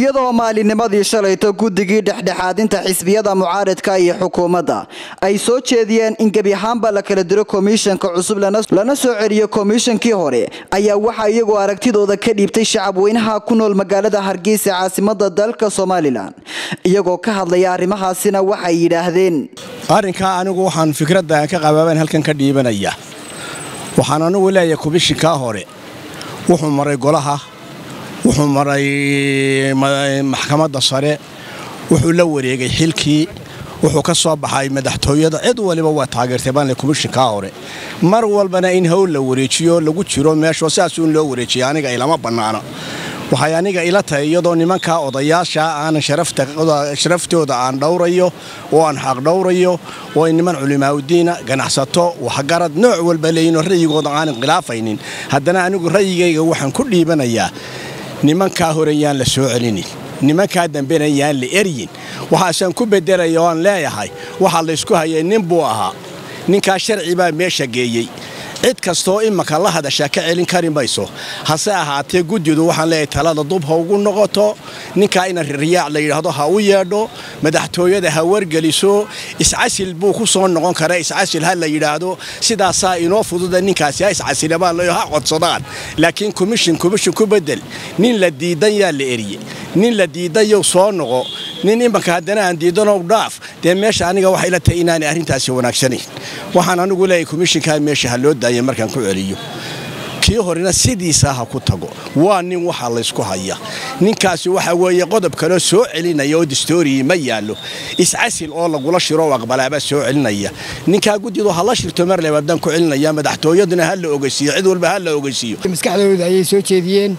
iyadoo maalinnimadii shalayto guddigii dhexdhexaadinta xisbiyada mucaaridka iyo xukuumadda ay soo jeediyeen in gebi ahaanba la kala diro komishanka cusub lana soo celiyo komishankii hore ayaa waxaa iyagoo aragtidooda ka dhiibtay shacabweynaha ku nool magaalada hargeysa caasimada dalka somalilan iyagoo ka hadlaya arrimahaasina waxay yidhaahdeen arrinkaa anigu waxaan fikradda ka qabaaban halkan ka dhiibanaya waxaan anigu leeyahay komishinkaa hore wuxuu maray golaha wuxuu maray maxkamadda sare wuxuu la wareegay xilkii wuxuu ka soo baxay madaxtooyada cid waliba waa taageertay baanle komishinkaa hore mar walbana in howl la wareejiyo lagu jiro meeshoo sidaasuun loo wareejiya aniga ilama bannaano waxay aniga ila tahay iyadoo nimankaa odayaasha aanan sharaftooda aan dhowrayo oo aan xaq dhowrayo oo ay niman culimaaudiina ganacsato waxgarad nooc walba leeyinoo ra'yigooda aanan khilaafaynin haddana anigu ra'yigayga waxaan ku dhiibanayaa nimankaa hore yaan la soo celinin nimankaa dambena yaan la eryin waxaasaan ku bedelaya oo aan leeyahay waxaa laysku hayay nin buu ahaa ninkaa sharci baa meesha geeyey cid kastoo imaka la hadashaa ka celin kari mayso hase ahaatee guddidu waxaan leeyahay talada dub ha ugu noqoto ninkaa ina riyaac la yidhaahdo ha u yeedho madaxtooyada ha wargeliso iscasil buu ku soo noqon kara iscasil ha la yidhaahdo sidaasaa inoo fududa ninkaasi ha iscasilabaa leyo ha codsadaan laakiin komishin komishin ku bedel nin la diidan yaa la eriye nin la diidayow soo noqo nin imanka haddana aan diidanow dhaaf dee meesha aniga waxay la tahay inaanay arrintaasi wanaagsanayn waxaan anigu leeyahay komishinkaa meesha ha loo daaya markaan ku celiyo kii horena sidiisaa ha ku tago waa nin waxaa laysku haya ninkaasi waxa weeye qodob kaloo soo celinaya oo distooriyi ma yaallo iscasil oo lagula shiro oo aqbalaaba soo celinaya ninkaa guddidu ha la shirto mar lebaadaan ku celinaya madaxtooyaduna ha la ogeysiiyo cid walba ha la ogeysiiyo maskaxdooda ayay soo jeediyeen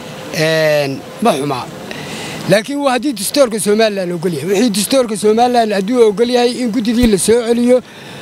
ma xumaa laakiin waa haddii dastoorka somalilan ogolyahay wixii dastoorka somalilan hadduu ogolyahay in guddidii la soo celiyo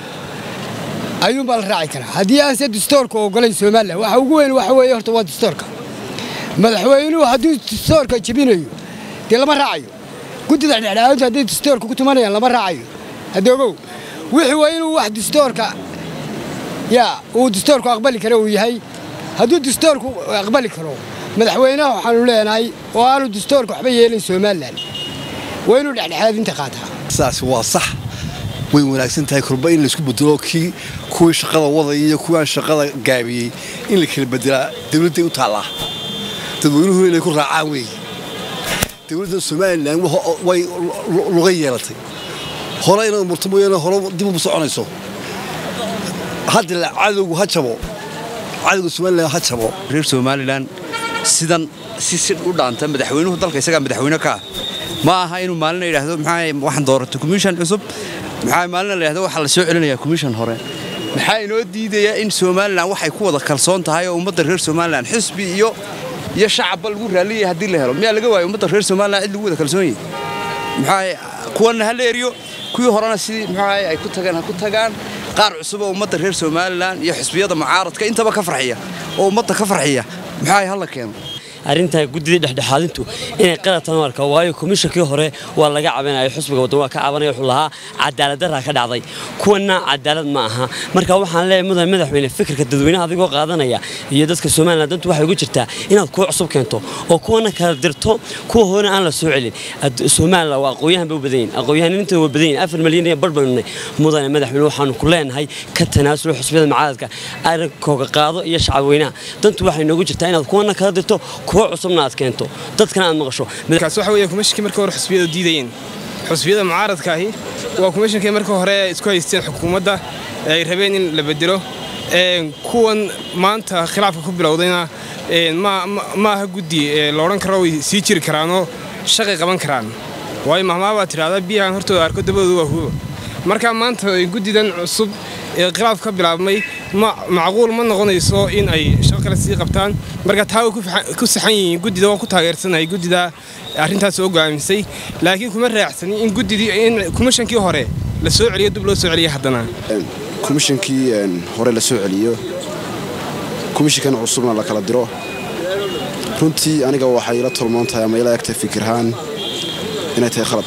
ayuunbaa la raaci karaa haddii aanse dastoorka ogolayn somalilan waxa ugu weyn waxa weeye horta waa dastoorka madaxweynuhu hadduu dastoorka jebinayo dee lama raacayo guddida dhexdhexaadintu hadday dastoorka ku tumanayaan lama raacayo hadda ogow wixii waa inuu wax dastoorka yaa uu dastoorku aqbali karo uu yahay hadduu dastoorku aqbali karo madaxweynaha waxaanu leenahay oo aanu dastoorka waxba yeelin somalilan waa inuu dhexdhexaadinta qaataa saas waa sax way wanaagsan tahay kurba in laisku bedelo kii kuwii shaqada wadaya iyo kuwii aan shaqada gaabiyey in la kala bedelaa dawladday u taallaa dadweynuhuna inay ku raacaan weeye dawladda somalilan way luga yeelatay hore inay murto mooyaane hore dib umu soconayso hadda cadowgu ha jabo cadowga somalilan ha jabo reer somalilan sidan si si u dhaanta madaxweynuhu dalka isagaa madaxweyne ka ah ma aha inuu maalina yidhaahdo maxaa waxaan dooratay komishan cusub maxaa maalina la yidhahdo waxaa la soo celinayaa komishan hore maxaa inoo diidayaa in somalilan waxay ku wada kalsoon tahay oo ummadda reer somalilan xisbi iyo iyo shacabba lagu raalliyaya haddii la helo miyaa laga waayo ummadda reer somalilan cid lagu wada kalsoon yahay maxaa kuwanna ha la eriyo kuwii horena sidii maxaa ay ku tageen ha ku tagaan qaar cusub oo ummadda reer somalilan iyo xisbiyada mucaaradka intaba ka farxiya oo ummadda ka farxiya maxaa hala keeno arrintaa guddidii dhexdhexaadintu inay qalatan marka waayo komishankii hore waa laga cabanaya xusbiga waddan waa ka cabanaya wuxuu lahaa cadaaladdarraa ka dhacday kuwanna cadaalad ma aha marka waxaan leeyahay mudan madaxweyne fikirka dadweynaha adigoo qaadanaya iyo dadka somalilan dantu waxay ugu jirtaa inaad kuwa cusub keento oo kuwana kala dirto kuwa horena aan la soo celin somalilan waa aqoonyahan bay u badan yihin aqoonyahaninta waa badan yihin afar malyan iyo bar baynu nahay mudane madaxweyne waxaanu ku leenahay ka tanaasulo xusbiyada mucaaradka arrinkooga qaado iyo shacabweynaha dantu waxay noogu jirtaa inaad kuwana kala dirto kuwa cusubna aad keento dadkana aad maqasho kaas waxa weeye kumashinkii markii hore xusbiyadu diidayeen xusbiyada mucaaradka ahi waa kumashinkii markii hore isku haysteen xukuumadda ay rabeen in la bedelo kuwan maanta khilaafka ku bilowdayna ma aha guddi laodhan karo way sii jiri karaanoo shaqay qaban karaan waayo mahmaa baa tidhahdaa biyahan hortooda arko dabadooda waa hubo marka maanta guddidan cusub ee khilaaf ka bilaabmay macquul ma noqonayso in ay shaqo kale sii qabtaan marka taa way ku saxan yihiin guddida waan ku taageersanahay guddida arrintaas oo go'aamisay laakiin kuma raacsanin in guddidii in komishankii hore la soo celiyo dib loo soo celiya haddana komishankii hore la soo celiyo komishinkan cusubna la kala diro runtii aniga waxay ila tolmoon tahay ama ila egtahay fikirhaan inay tahay khalad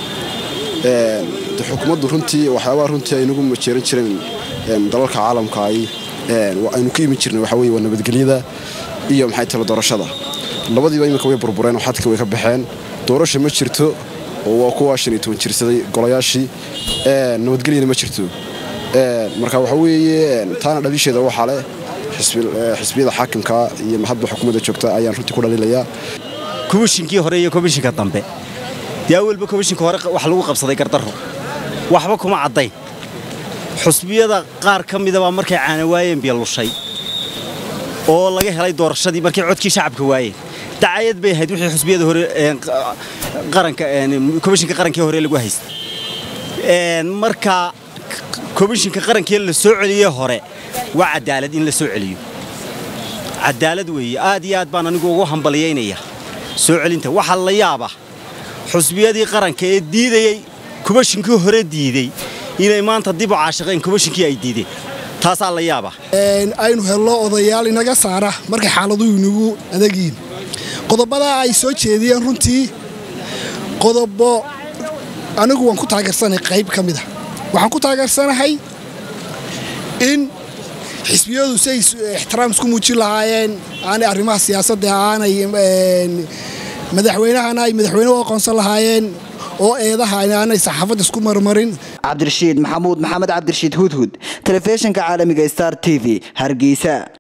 xukuumaddu runtii waxyaabaha runtii ay nagu majeeran jireen dalalka caalamka ay aynu ka imin jirnay waxa weye waa nabadgelyada iyo maxay talo doorashada labadiiba iminka way burbureen oo xadka way ka baxeen doorasha ma jirto oo waa kuwa shan iyo toban jirsaday golayaashii nabadgelyana ma jirto marka waxa weeye taana dhaliisheeda waxaa leh xisbiyada xaakimka iyo hadba xukuumadda joogta ayaan runtii ku dhaliilayaa komishinkii hore iyo komishinka dambe dee awalba komishinka hore wax lagu qabsaday gardarro waxba kuma caddayn xusbiyada qaar ka midabaa markay caana waayeen biyo lushay oo laga helay doorashadii markay codkii shacabka waayeen dacayad bay ahayd wixii xusbiyada hore qaranka komishinka qarankii hore lagu haystay marka komishinka qarankii la soo celiyey hore waa cadaalad in la soo celiyo cadaalad weeye aad iyo aad baan anigu ugu hambaliyaynaya soo celinta waxaa la yaaba xusbiyadii qaranka ee diidayey komishinkii hore diiday inay maanta dib u caashiqeen komishinkii ay diideen taasaa la yaaba aynu hello odayaal inaga saara markay xaaladuhu inagu adagiin qodobadaa ay soo jeediyeen runtii qodobo anigu waan ku taageersanahay qayb ka mida waxaan ku taageersanahay in xisbiyadu si ay ixtiraam isku muujin lahaayeen aanay arrimaha siyaasadda aanay madaxweynahana ay madaxweyne u aqoonsan lahaayeen oo eedaha aanay saxaafadda isku marmarin cabdirashiid maxamuud maxamed cabdirashiid hudhud telefishinka caalamiga star t v hargeysa